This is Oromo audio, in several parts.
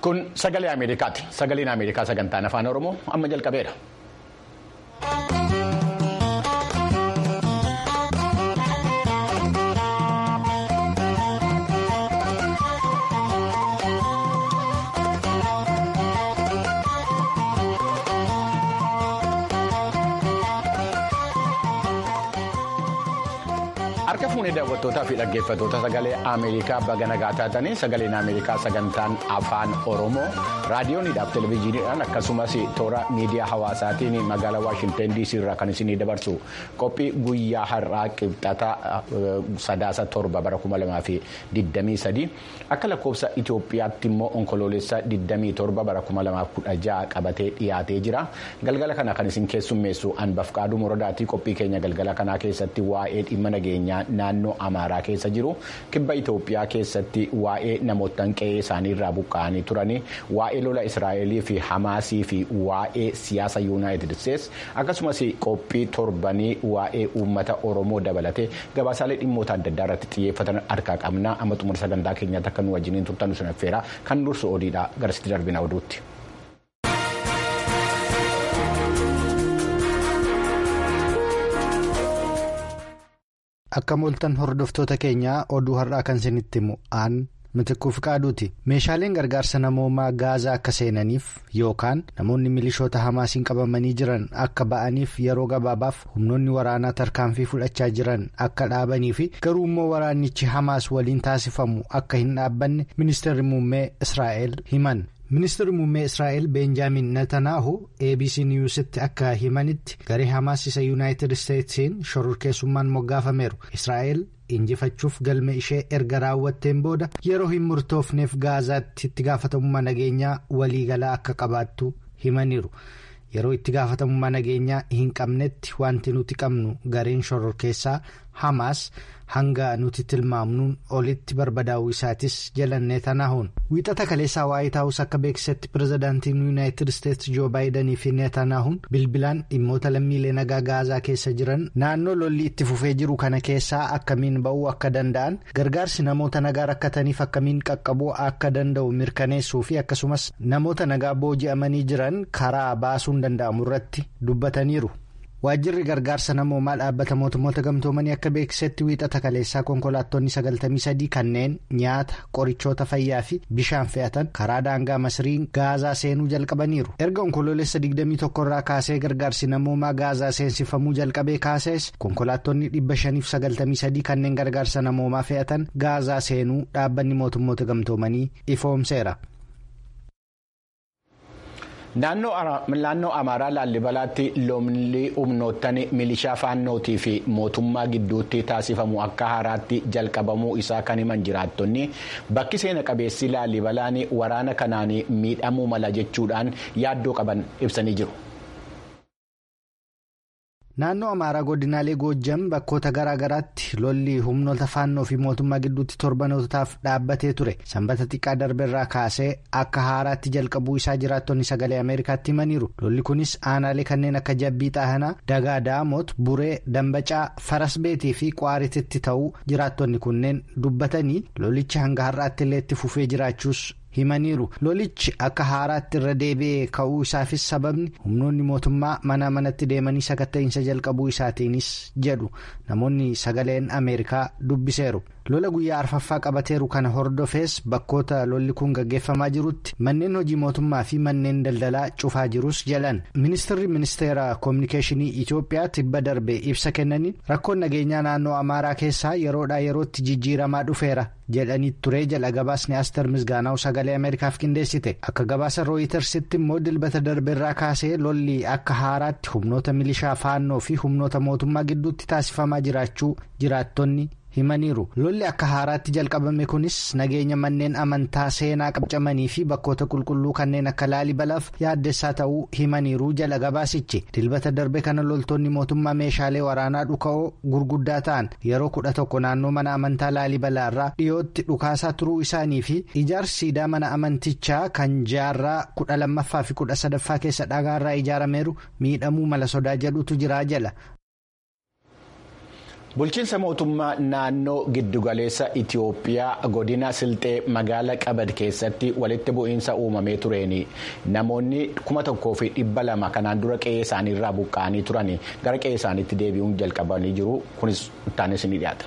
Kun sagalee Ameerikaati. Sagaleen Ameerikaa sagantaan afaan Oromoo amma jalqabeera. Harka fuunee daawwattootaa fi dhaggeeffattoota sagalee Ameerikaa baga nagaa taatanii sagaleen Ameerikaa sagantaan afaan Oromoo raadiyooniidhaaf televezyiiniidhaan akkasumas toora miidiyaa hawaasaatiin magaalaa Waashinten DC irraa kan isinii dabarsu qophii guyyaa har'aa qibxata sadaasa torba bara kuma lamaa fi digdamii sadii akka lakkoofsa Itoophiyaatti immoo onkoloolessa digdamii torba bara kuma lamaa kudha ja'a qabatee dhiyaatee jira galgala kana kan isin keessummeessu Anbafqaaduu Morodaatii qophii keenya galgala kanaa keessatti waa'ee dhimma nageenyaa. naannoo amaaraa keessa jiru kibba itoophiyaa keessatti waa'ee namoota qe'ee isaanii irraa buqqa'anii turanii waa'ee lola israa'elii fi hamaasii fi waa'ee siyaasa yuunaayitid isteets akkasumas qophii torbanii waa'ee uummata oromoo dabalatee gabaasaalee dhimmoota adda addaa irratti xiyyeeffatan harkaa qabna amma xumura sagantaa keenyaatti akka nu wajjiniin turtan sun affeera kan dursu odiidha garasitti darbina oduutti. Akka mooltan hordoftoota keenyaa oduu har'aa kan isinitti himu aan mitikkuu fiqaaduuti meeshaaleen gargaarsa namoomaa gaazaa akka seenaniif yookaan namoonni milishoota hamaasiin qabamanii jiran akka ba'aniif yeroo gabaabaaf humnoonni waraanaa tarkaanfii fudhachaa jiran akka dhaabanii fi garuu immoo waraannichi hamaas waliin taasifamu akka hin dhaabbanne ministeerri muummee israa'el himan. ministeerri muummee israa'el beenjaamin netanaahu abc niyuusitti akka himanitti garee hamaas isa yuunaayitid isteetsiin shororkeessummaan moggaafameeru israa'el injifachuuf galma ishee erga raawwatteen booda yeroo hin murtoofneef gaazaatti itti gaafatamummaa nageenyaa waliigalaa akka qabaattu himaniiru yeroo itti gaafatamummaa nageenyaa hin qabnetti wanti nuti qabnu gareen shororkeessaa hamaas. hanga nuti tilmaamnuun olitti barbadaa'uu isaatis jalan netanaahuun wiixata kaleessaa waayit haawus akka beeksisetti pirezidaantiin yuunaayitid isteetsi joo baayidanii fi netanaahuun bilbilaan dhimmoota lammiilee nagaa gaazaa keessa jiran naannoo lolli itti fufee jiru kana keessaa akkamiin ba'uu akka danda'an gargaarsi namoota nagaa rakkataniif akkamiin qaqqabuu akka danda'u mirkaneessuu fi akkasumas namoota nagaa booji'amanii jiran karaa baasuun danda'amu irratti dubbataniiru. waajjirri gargaarsa namoomaa dhaabbata mootummoota gamtoomanii akka beeksisetti wiixata kaleessaa konkolaattonni 93 kanneen nyaata qorichoota fayyaa fi bishaan fe'atan karaa daangaa masriin gaazaa seenuu jalqabaniiru erga onkoloolessa 21 irraa kaasee gargaarsi namoomaa gaazaa seensifamuu jalqabee kaasees konkolaattonni 593 kanneen gargaarsa namoomaa fe'atan gaazaa seenuu dhaabbanni mootummoota gamtoomanii ifoomseera. naannoo amaaraa laallibalaatti lolli humnoottan milishaa faannootii fi mootummaa gidduutti taasifamu akka haaraatti jalqabamuu isaa kan himan jiraattonni bakki seena qabeessi laallibalaan waraana kanaan miidhamuu mala jechuudhaan yaaddoo qaban ibsanii jiru. naannoo amaaraa godinaalee goojjam bakkoota garaa garaatti lolli humnoota faannoo fi mootummaa gidduutti torbanootaaf dhaabbatee ture sanbata xiqqaa darbeerraa kaasee akka haaraatti jalqabuu isaa jiraattonni sagalee ameerikaatti himaniiru lolli kunis aanaalee kanneen akka jabbii xaahanaa dagaa daamoot buree dambacaa farasbeetii fi qaarititti ta'uu jiraattonni kunneen dubbatanii lolichi hanga har'aatti illee itti fufee jiraachuus. himaniiru lolichi akka haaraatti irra deebi'ee ka'uu isaafis sababni humnoonni mootummaa mana manatti deemanii sakatta'iinsa jalqabuu isaatiinis jedhu namoonni sagaleen ameerikaa dubbiseeru lola guyyaa arfaffaa qabateeru kana hordofees bakkoota lolli kun gaggeeffamaa jirutti manneen hojii mootummaa fi manneen daldalaa cufaa jirus jalan ministeerri ministeera koominikeeshinii itiyoophiyaa tibba darbe ibsa kennaniin rakkoon nageenyaa naannoo amaaraa keessaa yeroodhaa yerootti jijjiiramaa dhufeera. jedhanii turee jala gabaasni aster misgaanaa'u sagalee ameerikaaf qindeessite akka gabaasa rooyitersitti immoo dilbata darbeerraa kaasee lolli akka haaraatti humnoota milishaa faannoo fi humnoota mootummaa gidduutti taasifamaa jiraachuu jiraattonni himaniiru lolli akka haaraatti jalqabame kunis nageenya manneen amantaa seenaa qabcamanii fi bakkoota qulqulluu kanneen akka laalibalaaf yaaddessaa ta'uu himaniiru jala gabaasichi dilbata darbe kana loltoonni mootummaa meeshaalee waraanaa dhuka'oo gurguddaa ta'an yeroo kudha tokko naannoo mana amantaa laalibalaa irraa dhiyootti dhukaasaa turuu isaanii fi ijaarsi siidaa mana amantichaa kan jaarraa kudha lammaffaa fi kudha sadaffaa keessa dhagaarraa ijaarameeru miidhamuu mala sodaa jedhutu jira jala. Bulchiinsa mootummaa naannoo giddugaleessa Itiyoophiyaa godina Silxee magaala Qabad keessatti walitti bu'iinsa uumamee tureen namoonni kuma tokkoo fi dhibba lama kanaan dura qe'ee isaaniirraa buqqa'anii turan gara qe'ee isaaniitti deebi'uun jalqabanii jiru. Kunis ittaanis ni dhiyaata.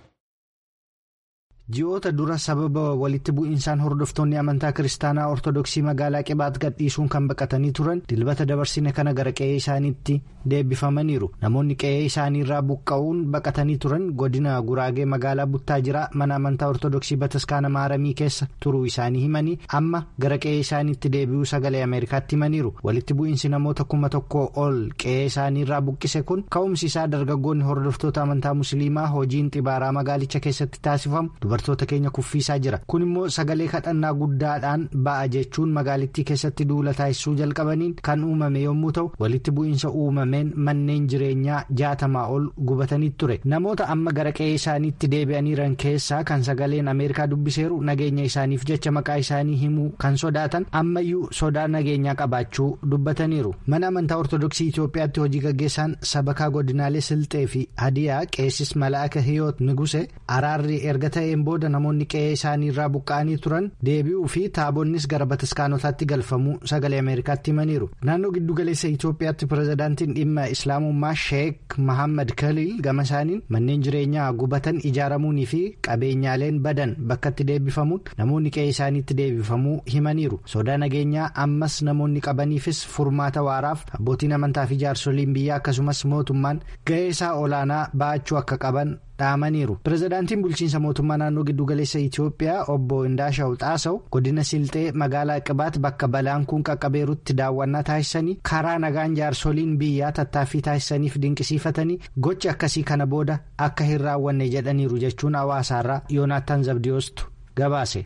ji'oota dura sababa walitti bu'iinsaan hordoftoonni amantaa kiristaanaa ortodoksii magaalaa qibaat gadhiisuun kan baqatanii turan dilbata dabarsine kana gara qe'ee isaaniitti deebifamaniiru namoonni qe'ee isaaniirraa buqqa'uun baqatanii turan godina guraagee magaalaa buttaa jiraa mana amantaa ortodoksii bataskaana maaramii keessa turuu isaanii himanii amma gara qe'ee isaaniitti deebi'uu sagalee ameerikaatti himaniiru walitti bu'iinsi namoota kuma tokkoo ol qe'ee isaaniirraa buqqise kun ka'umsi isaa dargaggoonni hordoftoota amantaa musliimaa hojiin xibaaraa magaalicha keessatti taasifamu. dubartoota keenya kuffiisaa jira kun immoo sagalee kadhannaa guddaadhaan ba'a jechuun magaalittii keessatti duula taasisuu jalqabaniin kan uumame yommuu ta'u walitti bu'iinsa uumameen manneen jireenyaa jaatamaa ol gubatanii ture namoota amma gara qe'ee isaaniitti deebi'aniiran keessaa kan sagaleen ameerikaa dubbiseeru nageenya isaaniif jecha maqaa isaanii himuu kan sodaatan ammayyuu sodaa nageenyaa qabaachuu dubbataniiru mana amantaa ortodoksii itiyoophiyaatti hojii gaggeessaan sabakaa godinaalee silxee fi hadiyaa qeessis malaaka hiyoot niguse araarri erga ta'een booda namoonni qe'ee isaanii irraa buqqa'anii turan deebi'uu fi taabonnis gara bataskaanotaatti galfamuu sagalee ameerikaatti himaniiru naannoo giddugaleessa itiyoophiyaatti pirezidaantiin dhimma islaamummaa sheek mahammad kaliil gama isaaniin manneen jireenyaa gubatan ijaaramuunii fi qabeenyaaleen badan bakkatti deebifamuun namoonni qe'ee isaaniitti deebifamuu himaniiru sodaa nageenyaa ammas namoonni qabaniifis furmaata waaraaf abbootiin amantaa fi jaarsoliin biyyaa akkasumas mootummaan ga'ee isaa olaanaa ba'achuu akka qaban. dhaamaniiru pirezidaantiin bulchiinsa mootummaa naannoo giddugaleessa itiyoophiyaa obbo Indaashaw Xaasaw godina silxee magaalaa qibaat bakka balaan kun qaqqabeerutti daawwannaa taasisanii karaa nagaan jaarsoliin biyyaa tattaaffii taasisaniif dinqisiifatanii gochi akkasii kana booda akka hin raawwanne jedhaniiru jechuun hawaasaarraa yoonaattaan zabdiyoostu gabaase.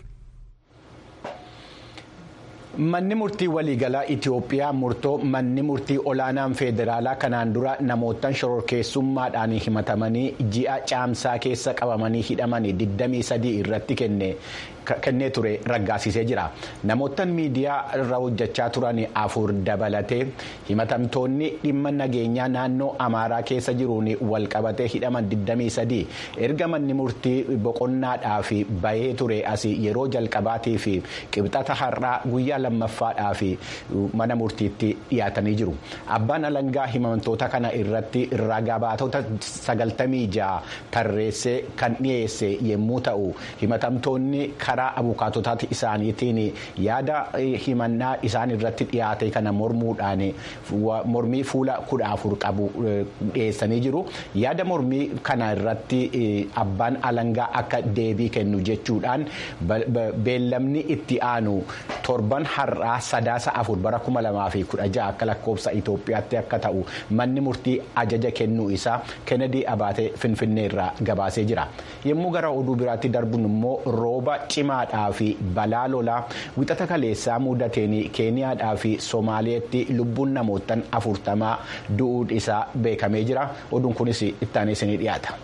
Manni murtii waliigalaa Itiyoophiyaa murtoo manni murtii olaanaan federaalaa kanaan dura namootaan shororkeessummaadhaan himatamanii ji'a caamsaa keessa qabamanii hidhamanii 23 irratti kennee ture raggaasisee jira. Namootaan miidiyaa irra hojjechaa turan afur dabalatee himatamtoonni dhimma nageenyaa naannoo Amaaraa keessa jiruun walqabatee hidhaman 23 erga manni murtii boqonnaadhaaf bahee ture asii yeroo jalqabaatii fi qibxata har'aa guyyaa lammaffaadhaa fi mana murtiitti dhiyaatanii jiru. Abbaan alangaa himatamtoota kana irratti ragaa baatota sagaltamii ja'a tarreessee kan dhiyeesse yommuu ta'u himatamtoonni karaa abukaatotaati isaaniitiin yaada himannaa isaan irratti dhiyaate kana mormuudhaan mormii fuula kudha afur qabu dhiyeessanii jiru. Yaada mormii kana irratti abbaan alangaa akka deebii kennu jechuudhaan beellamni itti aanu torban har'aa sadaasa afur bara kuma lamaa fi kudha ja'a akka lakkoofsa Itoophiyaatti akka ta'u manni murtii ajaja kennuu isaa Kennedy Abaatee Finfinnee irraa gabaasee jira. Yommuu gara oduu biraatti darbuun immoo rooba cimaadhaa fi balaa lolaa wixata kaleessaa mudateen Keeniyaadhaa fi Somaaleetti lubbuun namootaan afurtamaa du'uun isaa beekamee jira. Oduun kunis ittaanee isinii dhiyaata.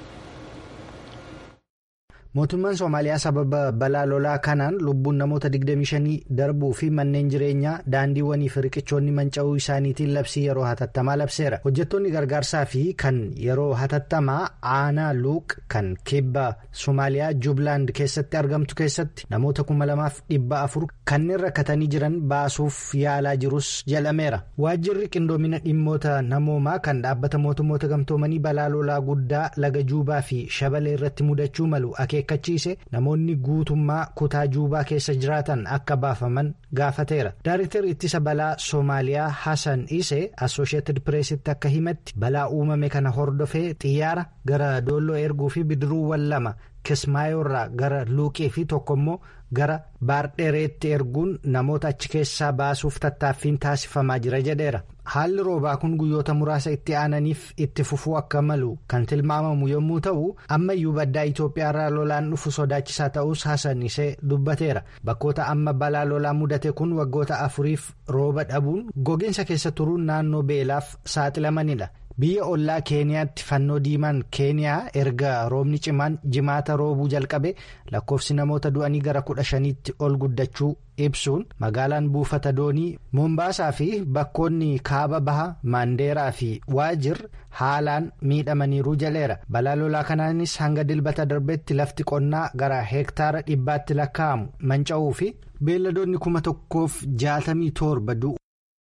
mootummaan soomaaliyaa sababa balaa lolaa kanaan lubbuun namoota 25 darbuu fi manneen jireenyaa daandiiwwanii fi riqichoonni manca'uu isaaniitiin labsii yeroo hatattamaa labseera hojjettoonni gargaarsaa fi kan yeroo hatattamaa aanaa luuq kan kibba soomaaliyaa juublaand keessatti argamtu keessatti namoota 2400 kanneen rakkatanii jiran baasuuf yaalaa jirus jedhameera waajjirri qindoomina dhimmoota namoomaa kan dhaabbata mootummoota gamtoomanii balaa lolaa guddaa laga juubaa fi shabalee irratti mudachuu malu akeekkachiise namoonni guutummaa kutaa juubaa keessa jiraatan akka baafaman gaafateera daareektarri ittisa balaa soomaaliyaa hasan isee assoosheetid pireesitti akka himatti balaa uumame kana hordofee xiyyaara gara doolloo erguu fi bidiruuwwan lama kismaayoorraa gara luuqii fi tokko immoo gara baardhereetti erguun namoota achi keessaa baasuuf tattaaffiin taasifamaa jira jedheera haalli roobaa kun guyyoota muraasa itti aananiif itti fufuu akka malu kan tilmaamamu yommuu ta'u ammayyuu baddaa Itoophiyaa irraa lolaan dhufu sodaachisaa ta'us Hasan isee dubbateera bakkoota amma balaa lolaa mudate kun waggoota afuriif rooba dhabuun gogiinsa keessa turuun naannoo beelaaf saaxilamanidha. biyya ollaa keeniyaatti fannoo diimaan keeniyaa erga roobni cimaan jimaata roobuu jalqabe lakkoofsi namoota du'anii gara kudha shaniitti ol guddachuu ibsuun magaalaan buufata doonii moombaasaa fi bakkoonni kaaba baha maandeeraa fi waajir haalaan miidhamaniiru jaleera balaa lolaa kanaanis hanga dilbata darbetti lafti qonnaa gara heektaara dhibbaatti lakkaa'amu manca'uu fi beelladoonni kuma tokkoof jaatamii torba du'u.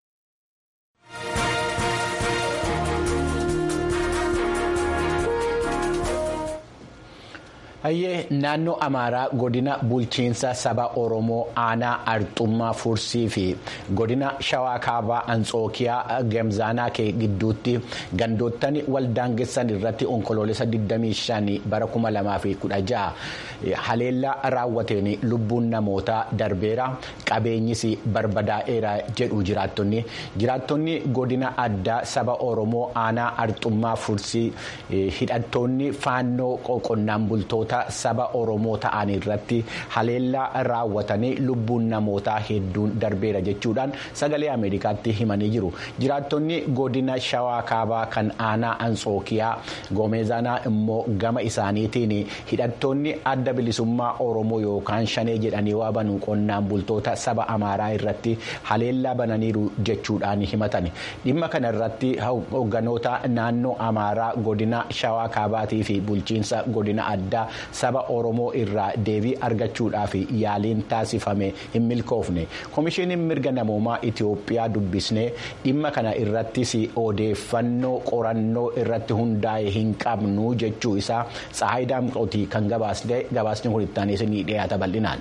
hayyee naannoo amaaraa godina bulchiinsa saba oromoo aanaa arxummaa fursii fi godina shawaa kaabaa anxookiyaa gamzaanaa kee gidduutti gandoottan waldaangessan irratti onkoloolessa 25 bara 2016 haleellaa raawwateen lubbuun namootaa darbeera qabeenyis barbadaa'eera jedhu jiraattonni jiraattonni godina addaa saba oromoo aanaa arxummaa fursii hidhattoonni faannoo qonnaan bultoota. saba oromoo ta'an irratti haleellaa raawwatanii lubbuun namootaa hedduun darbeera jechuudhaan sagalee ameerikaatti himanii jiru jiraattonni godina shawaa kaabaa kan aanaa anxookiyaa goomeezaanaa immoo gama isaaniitiin hidhattoonni adda bilisummaa oromoo yookaan shanee jedhanii waabanu qonnaan bultoota saba amaaraa irratti haleellaa bananiiru jechuudhaan himatan dhimma kana irratti hoogganoota naannoo amaaraa godina shawaa kaabaatii fi bulchiinsa godina addaa. saba oromoo irraa deebii argachuudhaaf yaaliin taasifame hin milkoofne koomishiniin mirga namoomaa itiyoophiyaa dubbisnee dhimma kana irrattis odeeffannoo qorannoo irratti hundaa'e hin qabnu jechuu isaa tsaayidaa miqootii kan gabaasni kun itti ni dhiyaata bal'inaan.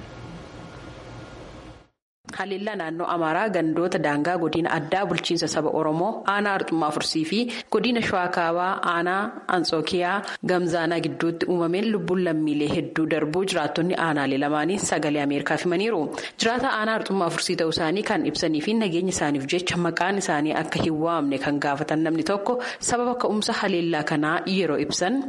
haleellaa naannoo amaaraa gandoota daangaa godina addaa bulchiinsa saba oromoo aanaa arxummaa fursii fi godina shawaa kaabaa aanaa anxookiyaa gamzaanaa gidduutti uumameen lubbuun lammiilee hedduu darbuu jiraattonni aanaalee lamaanii sagalee ameerikaaf himaniiru jiraata aanaa arxummaa fursii ta'uu isaanii kan ibsanii fi nageenya isaaniif jecha maqaan isaanii akka hin waamne kan gaafatan namni tokko sababa ka'umsa haleellaa kanaa yeroo ibsan.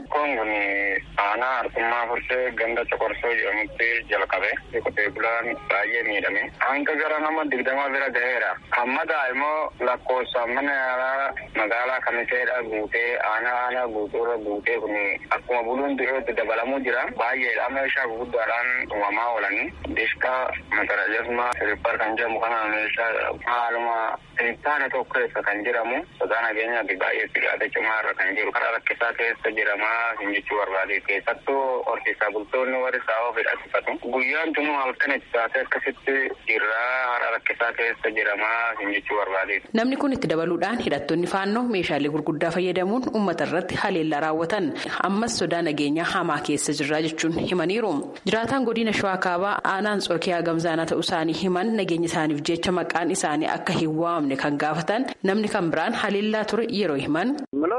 aanaa arxummaa fursee ganda coqorsoo jedhamutti jalqabe qotee bulaan baay'ee miidhame hanga gara nama digdama bira gaheera amma immoo lakkoofsaan mana yaalaa magaalaa kamiseedha guutee aanaa aanaa guutuurra guutee kun akkuma buluun du'eetti dabalamuu jira baay'eedha meeshaa gurguddaadhaan uumamaa oolanii dishkaa matarajasmaa sirippar kan jedhamu kana meeshaa haaluma hektaara tokko keessa kan jedhamu sodaa nageenyaatti baay'ee sigaata cimaarra kan jiru karaa rakkisaa keessa jiramaa hin jechuu barbaade keessattuu horsiisaa bultoonni warri saawwa fedhasifatu guyyaan tunuu halkan itti taatee akkasitti jirraa haala rakkisaa keessa jiramaa hin jechuu barbaade. Namni kun itti dabaluudhaan hidhattoonni faannoo meeshaalee gurguddaa fayyadamuun uummata irratti haleellaa raawwatan ammas sodaa nageenyaa hamaa keessa jirraa jechuun himaniiru. Jiraataan godina shawaa kaabaa aanaan anxookiyaa gamzaanaa ta'uu isaanii himan nageenya isaaniif jecha maqaan isaanii akka hin waamne kan gaafatan namni kan biraan haleellaa ture yeroo himan.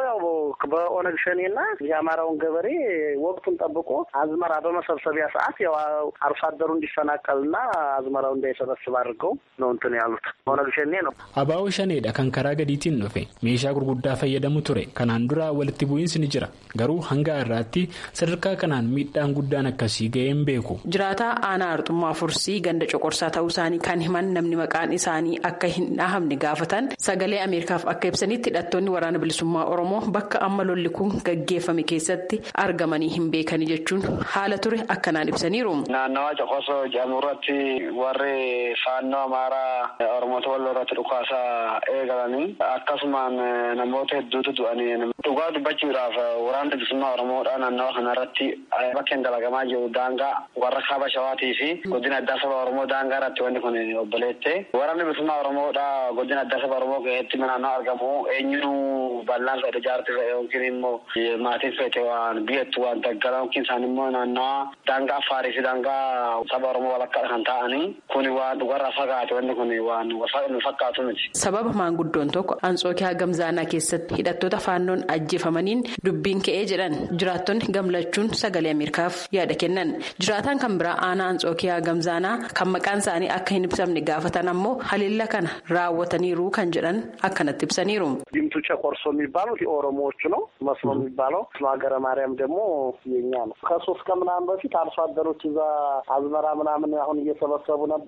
በኦነግ ሸኔና የአማራውን ገበሬ ወቅቱን ጠብቆ አዝመራ በመሰብሰቢያ ሰዓት ያው አርሶ አደሩ እንዲፈናቀልና አዝመራው እንዳይሰበስብ አድርገው ነው እንትን ያሉት ኦነግ ሸኔ ነው። አባው ሸኔedha kan karaa gadiitiin dhufe meeshaa gurguddaa fayyadamu ture kanaan dura walitti bu'iinsi ni jira garuu hanga irraatti sadarkaa kanaan miidhaan guddaan akkasii ga'een beeku. jiraataa aanaa arxummaa fursii ganda coqorsaa ta'uu isaanii kan himan namni maqaan isaanii akka hin dhahamne gaafatan sagalee ameerikaaf akka ibsanitti hidhattoonni waraana bilisummaa oromoo bakka amma lolli kun gaggeeffame keessatti argamanii hin beekani jechuun haala ture akkanaan ibsaniiru. naannawaa coqorsoo jedhamu irratti warri faannoo amaaraa oromoota walloo irratti dhukaasaa eegalanii akkasumaan namoota hedduutu du'anii dhugaa dubbachuudhaaf waraana bilisummaa oromoodhaa naannawa kana irratti bakkeen dalagamaa jiru daangaa warra kaaba shawaatii fi godina addaa saba oromoo daangaa irratti wanti kun obboleette waraanni bilisummaa oromoodhaa godina addaa saba oromoo keessatti naannoo argamu eenyuu bal'aan fedhe jaarti fedhe yookiin immoo maatiin fedhe waan biyyattu waan daggala yookiin isaan immoo naannawaa daangaa affaarii fi daangaa saba oromoo walakkaadha kan ta'anii kun waan dhugarraa fagaate wanti kun waan fakkaatu miti. sababa maanguddoon tokko anxookiyaa gamzaanaa keessatti hidhattoota faannoon ajjeefamaniin dubbiin ka'ee jedhan jiraattonni gamlachuun sagalee ameerikaaf yaada kennan jiraataan kan biraa aanaa anxookiyaa gamzaanaa kan maqaan isaanii akka hin ibsamne gaafatan ammoo haleella kana raawwataniiru kan jedhan akkanatti ibsaniiru. ዲምቱ ጨቆርሶ የሚባሉት የኦሮሞዎቹ ነው። መስሎ የሚባለው ሀገረ ማርያም ደግሞ የኛ ነው። ከሶስት ከምናምን በፊት አርሶ አደሮች እዛ አዝመራ ምናምን አሁን እየሰበሰቡ ነበረ። አዝመራ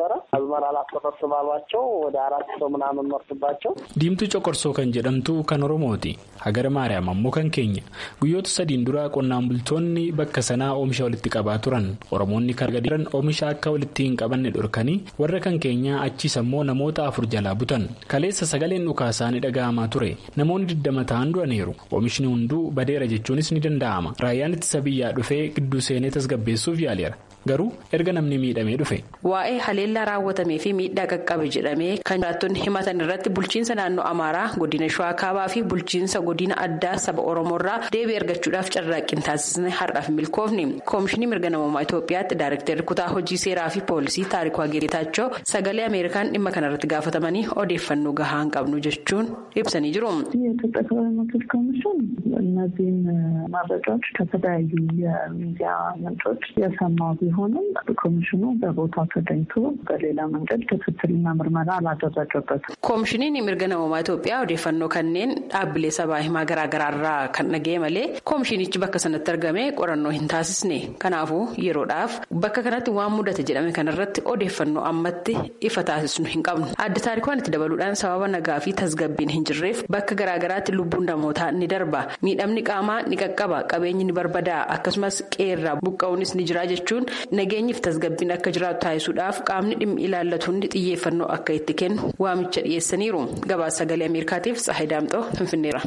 አዝመራ ላሰበስብ አሏቸው። ወደ አራት ሰው ምናምን መርቱባቸው። diimtuu coqorsoo kan jedhamtu kan oromooti hagara maariyaam ammoo kan keenya guyyoota sadiin dura qonnaan bultoonni bakka sanaa oomisha walitti qabaa turan oromoonni kan gadiran oomisha akka walitti hin qabanne dhorkanii warra kan keenyaa achiis ammoo namoota afur jalaa butan kaleessa sagaleen dhukaasaa ni dhaga'amaa ture namoonni digdama ta'an duraniiru oomishni hunduu badeera jechuunis ni danda'ama raayyaan ittisa biyyaa dhufee gidduu seenee tasgabbeessuuf yaaleera. garuu erga namni miidhamee dhufe. Waa'ee haleellaa raawwatamee fi miidhaa qaqqabe jedhamee kan jiraattonni himatan irratti bulchiinsa naannoo Amaaraa godina Shawaa Kaabaa fi bulchiinsa godina addaa saba Oromoorraa deebii argachuudhaaf carraaqqii taasisne har'aaf milkoofni. Koomishinii mirga namummaa Itoophiyaatti Daayirektarri kutaa hojii seeraa fi poolisii Taarikuu Geetaachoo sagalee Ameerikaan dhimma kanarratti gaafatamanii odeeffannoo gahaa hin qabnu jechuun ibsanii jiru. የኢትዮጵያ ሰብአዊ መብቶች ኮሚሽን እነዚህን መረጃዎች ከተለያዩ የሚዲያ ምንጮች የሰማው ቢሆንም ኮሚሽኑ በቦታው ተገኝቶ በሌላ መንገድ ክትትልና ምርመራ አላደረገበትም። koomishiniin mirga namummaa Itoophiyaa odeeffannoo kanneen dhaabbilee sabaa himaa garaagaraarraa kan dhaga'e malee koomishinichi bakka sanatti argame qorannoo hin taasisne kanaafuu yeroodhaaf bakka kanatti waan mudate jedhame kanarratti odeeffannoo ammatti ifa taasisnu hin qabnu adda taarikwaan itti dabaluudhaan sababa nagaa fi tasgabbiin hin jirreef bakka garaagaraatti lubbuun namootaa ni darba miidhamni qaamaa ni qaqqaba qabeenyi ni barbadaa akkasumas qeerraa buqqa'uunis ni jira jechuun nageenyiif tasgabbiin akka jiraatu taasisuudhaaf qaamni dhimmi ilaallatu hundi xiyyeeffannoo akka itti kennu waamicha dhiyeessaniiru gabaasa sagalee ameerikaatiif tsahay daamxoo finfinneera.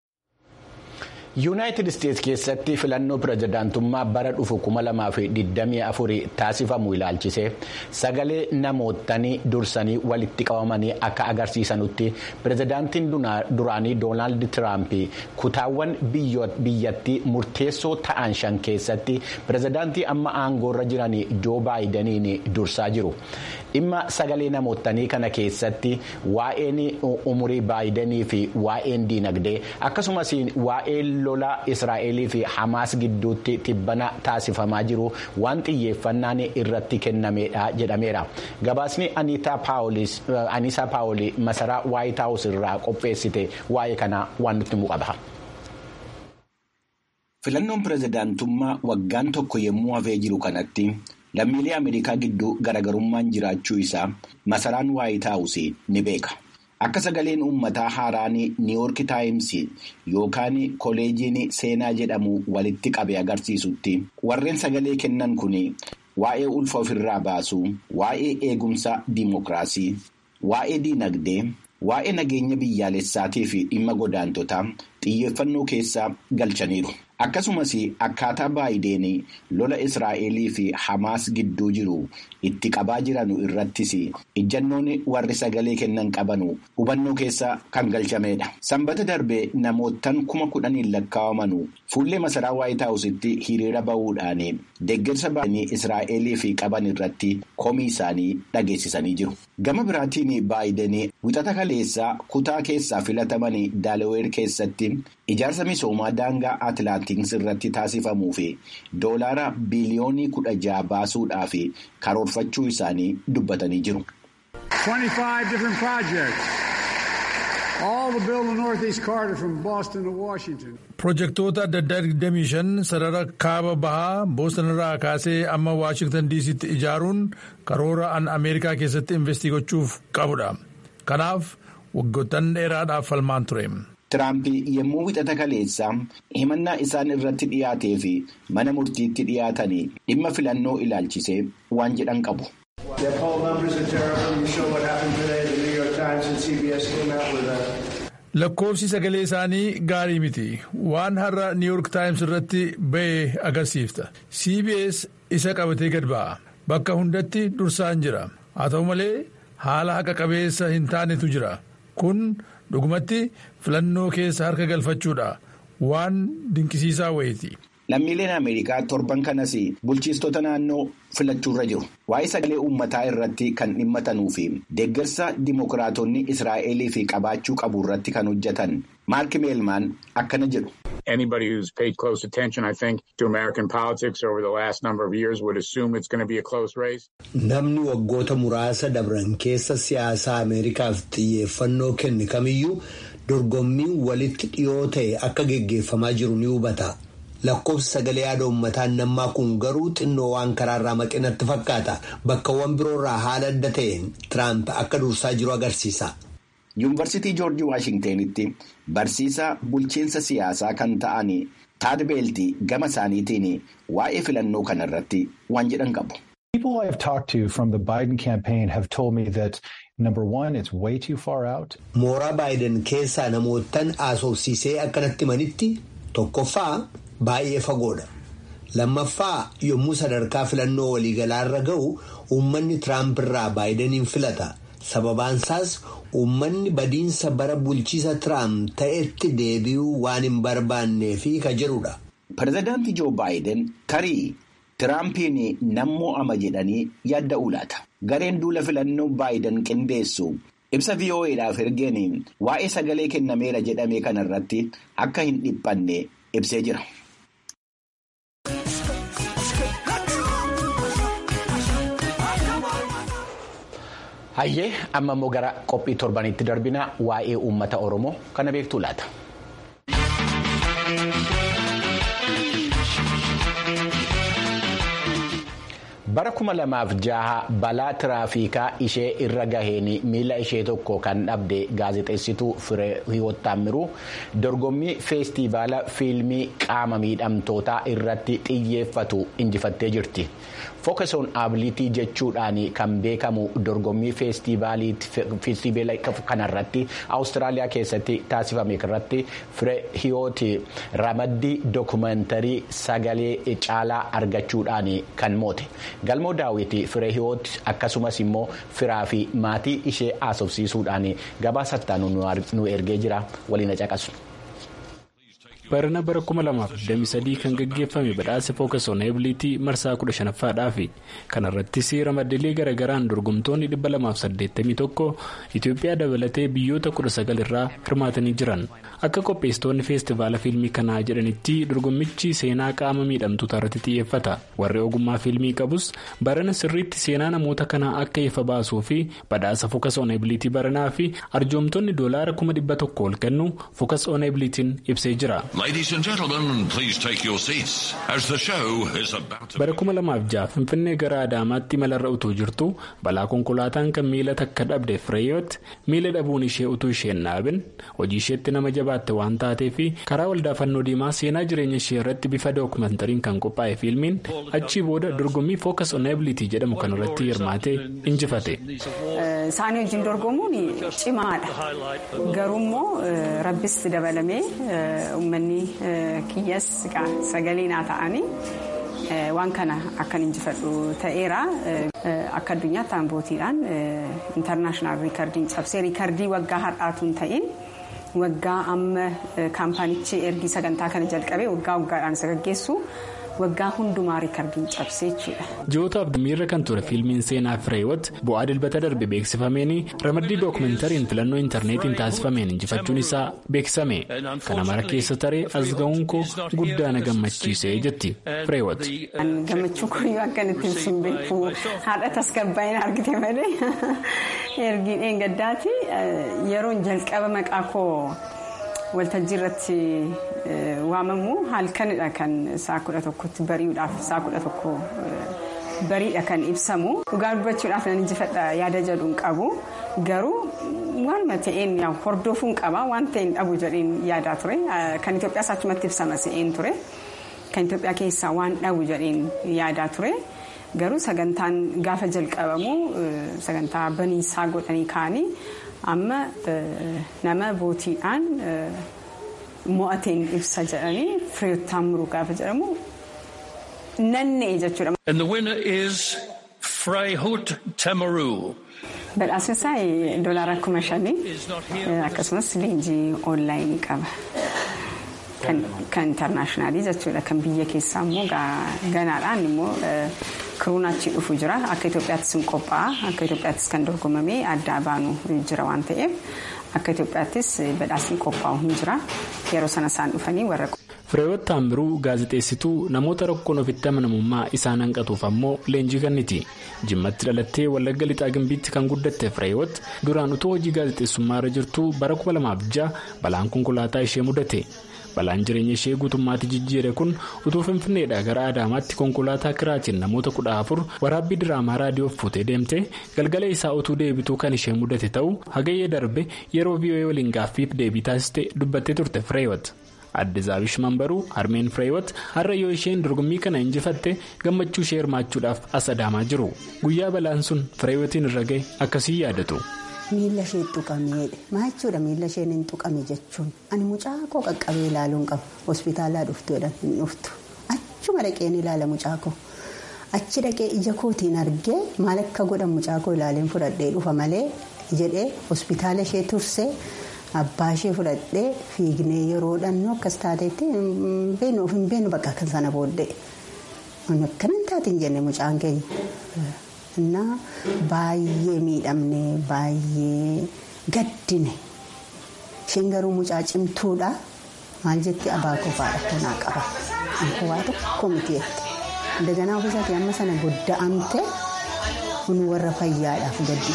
yuunaayitid isteetsi keessatti filannoo pirezidaantummaa bara dhufu 2024 taasifamu ilaalchise sagalee namootanii dursanii walitti qabamanii akka agarsiisanutti pirezidaantiin duraanii doonaald tiraamp kutaawwan biyyattii murteessoo ta'an shan keessatti pirezidaantii amma aangoorra jiran joo baayidaniin dursaa jiru. dhimma sagalee namootanii kana keessatti waa'een umurii baayidanii fi waa'een diinagdee akkasumas waa'een lola israa'elii fi hamaas gidduutti tibbana taasifamaa jiru waan xiyyeeffannaan irratti kennameedha jedhameera gabaasni aniisaa paawolii masaraa waayit haawus irraa qopheessite waa'ee kana waan nutti muqaba. filannoon pirezidaantummaa waggaan tokko yommuu hafee jiru kanatti. lammiilee ameerikaa gidduu garaagarummaan jiraachuu isaa masaraan waayit haawusii ni beeka akka sagaleen uummataa haaraan niiwoorki taayimsii yookaan koleejiin seenaa jedhamu walitti qabe agarsiisutti warreen sagalee kennan kun waa'ee ulfa ofirraa baasuu waa'ee eegumsa diimokiraasii waa'ee diinagdee waa'ee nageenya biyyaalessaatii fi dhimma godaantotaa xiyyeeffannoo keessa galchaniiru. akkasumas akkaataa baayideen lola israa'elii fi hamaas gidduu jiru itti qabaa jiranu irrattis ijjannoon warri sagalee kennan qabanu hubannoo keessa kan galchamedha. sanbata darbee namootaan kuma kudhaniin lakkaa'amanu fuullee masaraa waayit haawusitti hiriira bahuudhaan deeggarsa baay'inii israa'elii fi qaban irratti komii isaanii dhageessisanii jiru. gama biraatiin baayideen wixata kaleessaa kutaa keessaa filataman daalaweer keessatti ijaarsa misoomaa daangaa atilaantiks irratti taasifamuu fi doolaara biliyoonii kudha jaha baasuudhaaf karoorfachuu isaanii dubbatanii jiru. Pirojektoota adda addaa 25 sarara kaaba bahaa booston irraa kaasee amma waashingtan diisitti ijaaruun karoora an ameerikaa keessatti investii gochuuf qabudha. Kanaaf waggoottan dheeraadhaaf falmaan ture. Tiraamp yommuu wixata kaleessaa himannaa isaan irratti dhiyaatee fi mana murtiitti dhiyaatanii dhimma filannoo ilaalchisee waan jedhan qabu. Lakkoofsi sagalee isaanii gaarii miti. Waan har'a New York Times irratti ba'e agarsiifta. CBS isa qabatee gad ba'a. Bakka hundatti dursaan jira. Haa ta'u malee haala haqa qabeessa hin taanetu jira. Kun dhugumatti filannoo keessa harka galfachuudha. Waan dinqisiisaa wayiiti. Lammiileen Ameerikaa torban kanas bulchiistota naannoo filachuurra jiru. Waa'ee sagalee uummataa irratti kan dhimmatanuu fi deeggarsa dimokiraatonni Israa'elii fi qabaachuu qabu irratti kan hojjetan Maark Meelmaan akkana jedhu. Anybody who's paid close attention, I think, to American politics over the last number of years would assume it's going to be a close race. Namni waggoota muraasa dabran keessa siyaasa Ameerikaaf xiyyeeffannoo kenne kamiyyuu dorgommiin walitti dhiyoo ta'e akka geggeeffamaa jiru ni hubata. lakkoofsi sagalee yaada uummataa nammaa kun garuu xinnoo waan karaarraa maqinatti fakkaata bakkawwan biroorraa haala adda ta'een tiraamp akka dursaa jiru agarsiisa. yuunivarsiitii joorjii waashingtenitti barsiisaa bulchiinsa siyaasaa kan ta'an taadbeeltii gama isaaniitiin waa'ee filannoo kanarratti waan jedhan qabu. People I have talked to from the Biden campaign have told me that number one, it's way too far out. Mooraa Baayiden keessaa namoottan haasofsiisee akkanatti manitti tokkoffaa baay'ee fagoodha. Lammaffaa yommuu sadarkaa filannoo waliigalaarra ga'u uummanni Tiraamp irraa Baayideniin filata. Sababaansaas uummanni badiinsa bara bulchiisa Tiraamp ta'etti deebi'uu waan hin barbaanneefi ka jedhudha. Pireezidaantii Joo Baayiden tarii Tiraampiin nan mo'ama jedhanii yaadda'uu laata. Gareen duula filannoo Baayiden qindeessu ibsa VOA'dhaaf ergeen waa'ee sagalee kennameera jedhame kanarratti akka hin dhiphanne ibsee jira. Hayyee amma immoo gara qophii torbanitti darbina waa'ee uummata Oromoo kana beektuu laata. bara kuma lamaaf jaha balaa tiraafikaa ishee irra gaheen miila ishee tokko kan dhabde gaazexeessituu firee hiwoottaamiruu dorgommii feestivaala fiilmii qaama miidhamtootaa irratti xiyyeeffatu injifattee jirti. Fookesoon abilitii jechuudhaan kan beekamu dorgommii feestivaala kanarratti Awustiraaliyaa keessatti taasifame irratti firee hiwooti ramaddii dookumentarii sagalee caalaa argachuudhaan kan moote. galmoo daawwitii firee hiwooti akkasumas immoo firaa fi maatii ishee haasofsiisuudhaan gabaasa nu ergee jira waliin caqasu. barana bara 2023 kan gaggeeffame badhaasa fookasoon eebilitii marsaa 15ffaadhaafi kanarrattis ramaddilee garagaraan dorgomtoonni 281 itiyoophiyaa dabalatee biyyoota 19 irraa hirmaatanii jiran akka qopheessitoonni feestivaala fiilmii kanaa jedhanitti dorgommichi seenaa qaama miidhamtootaa irratti xiyyeeffata warri ogummaa fiilmii qabus barana sirriitti seenaa namoota kanaa akka ifa baasuu fi badhaasa fookasoon eebilitii baranaa fi arjoomtonni doolaara 100 ol kennu fookasoon eebilitiin ibsee jira. bara kuma lamaaf jaha finfinnee gara adaamaatti malarra utuu jirtu balaa konkolaataan kan miila takka dhabde fireeyoot miila dhabuun ishee utuu isheen dhaabin hojii isheetti nama jabaatte waan taateef karaa waldaa fannoo diimaa seenaa jireenya ishee irratti bifa dookumentariin kan qophaa'e fiilmiin achii booda dorgommii fookas oneebilitii jedhamu kanarratti hirmaatee injifate. isaanii wajjin dorgomuun cimaadha garuummoo rabbis dabalamee uummanni kiyyas sagalee naa ta'anii waan kana akkan injifadhu ta'eera akka addunyaatti aangootiidhaan intarnaashinaal riikardiin cabsee riikardii waggaa har'aatuun ta'in waggaa amma kaampaanichi ergii sagantaa kana jalqabee waggaa waggaadhaan isa gaggeessu. waggaa hundumaa riikardiin cabsee jechuudha. ji'ootaaf miirra kan ture fiilmiin seenaa fireewoot bu'aa dilbata darbe beeksifameen ramaddii dookumentariin filannoo intarneetiin taasifameen injifachuun isaa beeksifame kana mara keessa taree as ga'uun koo guddaa na gammachiisee jetti fireewoot. gammachuu kooyyuu akkanatti ibsuun beeku haadha tasgabbaa'ina argite malee ergiin eeggaddaati yeroon jalqaba maqaa koo. waltajjii irratti waamamu halkanidha kan saa kudha tokkotti bari'uudhaaf saa kudha tokko bariidha kan ibsamu dhugaa dubbachuudhaaf nan injifadha yaada jedhuun qabu garuu waanuma ta'een hordofuun qaba waan ta'een dhabu jedheen yaadaa ture kan Itoophiyaas achumatti ibsama se'een ture kan Itoophiyaa keessaa waan dhabu jedheen yaadaa ture. garuu sagantaan gaafa jalqabamu sagantaa baniisaa godhanii kaanii amma nama bootiidhaan mo'ateen ibsa jedhanii fireeyotaan muruu gaafa jedhamu nanna'e jechuudha. And the winner is Freyhut Tamaru. Badhaasni isaa doolaara kuma shanii akkasumas leenjii onlaayinii qaba. Kan intarnaashinaali jechuudha kan biyya keessaa immoo ganaadhaan immoo kiruun achi dhufu jira akka Itoophiyaattis hin qophaa'a akka Itoophiyaattis kan dorgomamee adda baanu jira waan ta'eef akka Itoophiyaattis badhaasni qophaa'u hin jira yeroo sana isaan dhufanii warra. Fireewoot Taambiruu gaazexeessituu namoota rakkoon ofitti amanamummaa isaan hanqatuuf ammoo leenjii kenniti. Jimmatti dhalattee Wallagga Lixaa Gimbiitti kan guddatte Fireewoot duraan utuu hojii gaazexeessummaa irra jirtu bara 2006 balaan konkolaataa ishee mudate. balaan jireenya ishee guutummaatti jijjiire kun utuu finfinneedhaa gara adaamaatti konkolaataa kiraatiin namoota kudha afur waraabbii diraamaa raadiyoof fuutee deemte galgala isaa utuu deebituu kan ishee mudate ta'uu hagayyee darbe yeroo vii'oo'ee waliin gaaffiif deebii taasiste dubbattee turte fireewwat. adde zaabish mambaruu harmeen fireewwat har'a yoo isheen dorgommii kana injifatte gammachuu ishee hirmaachuudhaaf as adaamaa jiru guyyaa balaan sun fireewwatiin irra ga'e akkasii yaadatu. miila ishee tuqameedha maa jechuudha miila isheen hin tuqame jechuun ani mucaa koo qaqqabee ilaaluun qabu hospitaalaa dhuftuudha hin dhuftu achuma dhaqeen ilaala mucaa koo achi dhaqee ija kootiin argee maal akka godhan mucaa koo ilaaleen fudhadhee dhufa malee jedhee hospitaala ishee tursee. Abbaa ishee fudhadhee fiignee yeroo dhannoo akkas taateetti hin beenu bakka kan sana booddee akkanan taateen jenne mucaan keenya baay'ee miidhamne baay'ee gaddine isheen garuu mucaa cimtuudha maal jetti abaa kofaadha kanaa qaba anko waa tokko miti jetti daganaa ofiisaatii amma sana godda'amte kun warra fayyaadhaaf gaddi.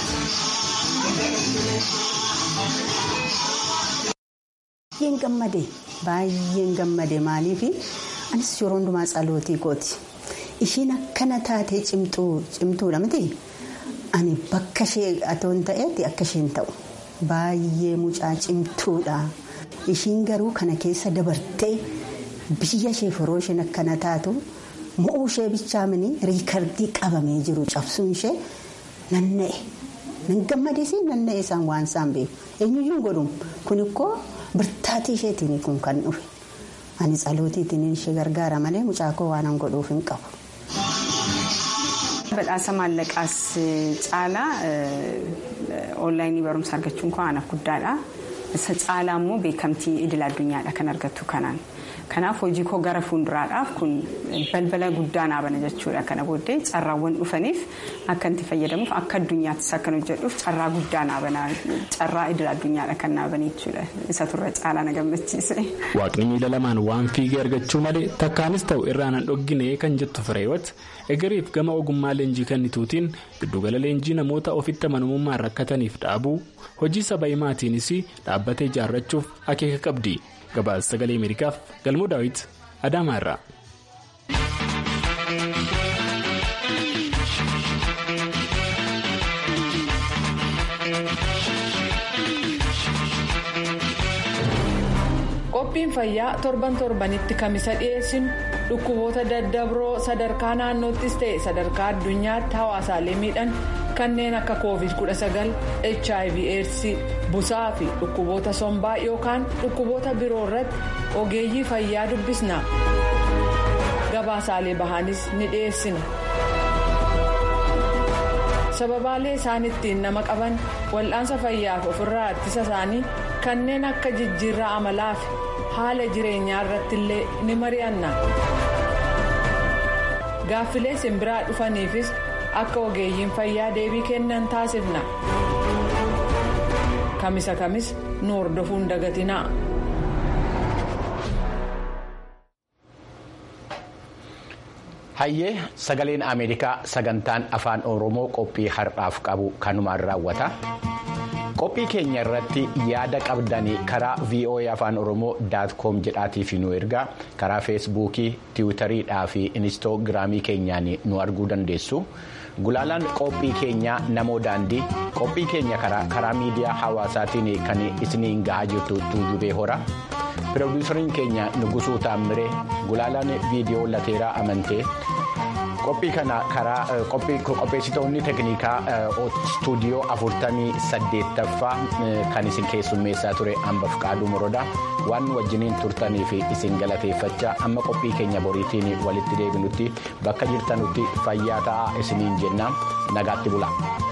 Baay'een gammade baay'een gammade maaliif anis yeroo hundumaa tsalootii kooti ishiin akkana taatee cimtuudha miti ani bakka ishee atoon ta'etti akka isheen ta'u baay'ee mucaa cimtuudha ishiin garuu kana keessa dabartee biyya ishee firoo isheen akkana taatu mo'uu ishee bichaamanii riikardii qabamee jiru cabsuun ishee nanna'e nan gammadee nanna'e isaan waan isaan beeku eenyuyyuu godhu kun ikkoo. birtaatii isheetiin kun kan dhufe ani tsalootiitiin ishee gargaara malee mucaa koo waan godhuuf hin qabu. badhaasa maallaqaas caalaa onlaayinii barumsa argachuun koo anaaf guddaadha isa caalaa immoo beekamtii idil addunyaadha kan argattu kanaan kanaaf hojii koo gara fuulduraadhaaf kun balbala guddaa naabana jechuudha kana booddee carraawwan dhufaniif akka itti fayyadamuuf akka addunyaattis akkan hojjedhuuf carraa guddaa naabana carraa idil addunyaadha kan naabanii jechuudha isa turre caalaa na gammachiise. waaqni miila lamaan waan fiigee argachuu malee takkaanis ta'u irraan hin dhoggine kan jettu fireewwat egeriif gama ogummaa leenjii kennituutiin giddugala leenjii namoota ofitti amanamummaan rakkataniif dhaabuu hojii saba himaatiinis dhaabbatee ijaarrachuuf akeeka qabdi. gabaasa sagalee ameerikaaf galmoo daawit adaamaa irraa. qophiin fayyaa torban torbanitti kamisa dhiyeessinu dhukkuboota daddabroo sadarkaa naannoottis ta'e sadarkaa addunyaatti hawaasaalee miidhan kanneen akka covid 19 hiv aids busaa fi dhukkuboota sombaa yookaan dhukkuboota biroo irratti ogeeyyii fayyaa dubbisna gabaasaalee bahaanis ni dhiyeessina sababaalee isaan ittiin nama qaban wal'aansa fayyaaf ofirraa ittisa isaanii kanneen akka jijjiirraa amalaa fi haala jireenyaa irratti illee ni mari'anna gaaffilee simbiraa dhufaniifis akka ogeeyyiin fayyaa deebii kennan taasifna kamisa kamis nu hordofuun dagatinaa. hayyee sagaleen ameerikaa sagantaan afaan oromoo qophii har'aaf qabu kanumaan raawwata qophii keenya irratti yaada qabdanii karaa voa afaan oromoo daatkoom jedhaatiif nu ergaa karaa feesbuukii tiwutariidhaa fi inistoogiraamii keenyaan nu arguu dandeessu gulaalaan qophii keenyaa namoo daandii qophii keenya karaa miidiyaa hawaasaatiin kan isiniin gahaa jirtu tuujubee hora. pirodiisariin keenya nugusuu taammiree gulaalaan viidiyoo lateeraa amantee qophii kana karaa qopheessitoonni teeknikaa istuudiyoo afurtamii saddeettaffaa kan isin keessummeessaa ture hambaf qaaduu morodaa waan wajjiniin turtanii fi isin galateeffachaa amma qophii keenya boriitiin walitti deebinutti bakka jirtanutti fayyaa ta'aa isiniin jennaan nagaatti bula.